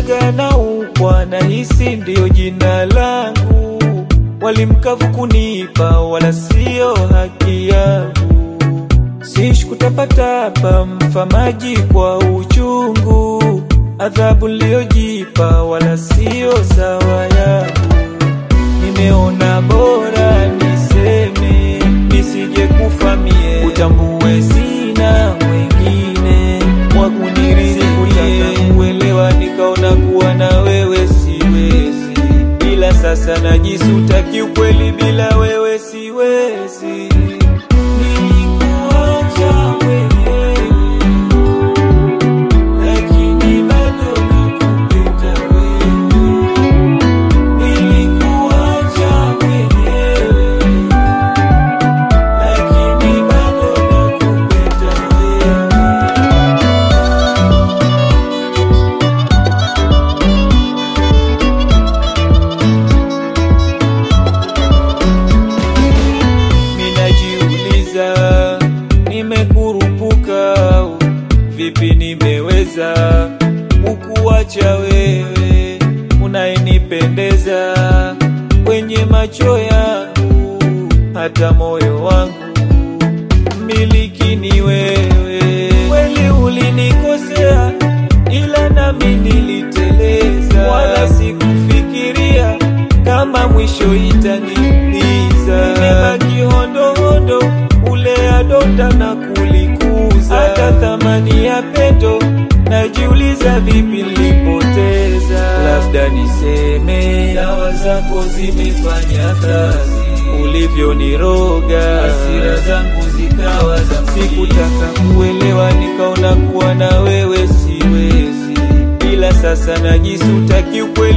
shoga na upwa na hisi ndiyo jina langu, walimkavu kunipa wala siyo haki yangu, sishi kutapatapa mfamaji kwa uchungu, adhabu niliyojipa wala siyo sawa yangu, nimeona bora niseme nisije kufa mie, utambue sina mwingine wa kunirithi. Sikutaka kuelewa, nikaona kuwa na wewe siwezi, ila sasa najisuta kiukweli, bila wewe siwezi. Nilikuacha mwenyewe, lakini bado nakupenda wewe. Nilikuacha mwenyewe lakini bado nakupenda wewe. Minajiuliza, nimekurupuka au vipi nimeweza kukuacha wewe unayenipendeza kwenye macho yangu, hata moyo wangu miliki ni wewe. Kweli ulinikosea, ila nami niliteleza, wala sikufikiria kama mwisho itaniumiza. Nimebaki hondohondo, kulea donda na kulikuza, hata thamani ya pendo najiuliza, vipi nilipoteza. Labda niseme dawa zako zimefanya kazi, ulivyoniroga hasira zangu zikawa za sikutaka kuelewa, nikaona kuwa na wewe siwezi, ila sasa najisuta kiukweli.